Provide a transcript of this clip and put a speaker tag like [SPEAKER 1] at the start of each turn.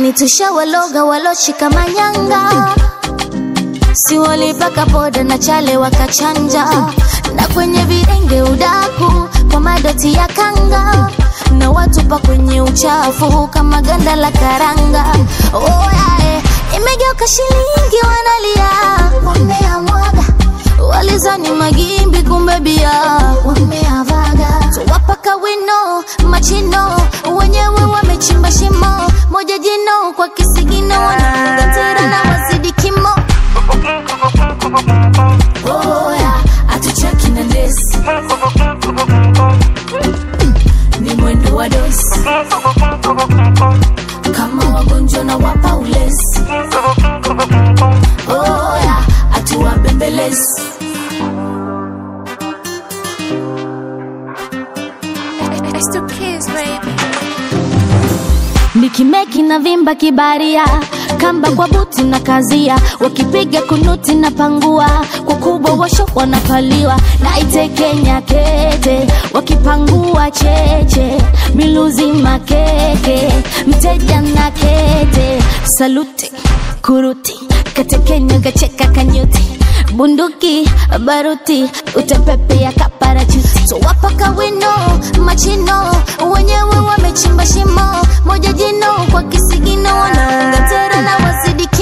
[SPEAKER 1] mjini tushawaloga waloshika manyanga si walipaka poda na chale wakachanja na kwenye videnge udaku kwa madoti ya kanga na watupa kwenye uchafu kama ganda la karanga oh, yeah, imegeuka shilingi wanalia wameamwaga walizani magimbi kumbe bia wameavaga tuwapaka wino machino wenyewe wamechimba shimo moja jino kwa kisigino wanafunga tera na wazidi kimo oya atucheki na lesi ni mwendo wa dosi kama wagonjwa na wapa ulesi oya atuwabembelezi
[SPEAKER 2] It's the kids, baby.
[SPEAKER 1] nikimeki na vimba kibaria kamba kwa buti na kazia wakipiga kunuti na pangua kwa kubwa washo wanapaliwa na itekenya kete wakipangua cheche miluzi makeke mteja na kete saluti kuruti katekenya kacheka kanyuti bunduki baruti utepepea kaparachuti so wapaka wino machino wenyewe wamechimba shimo moja jino kwa kisigino wanaunga tera na wazidi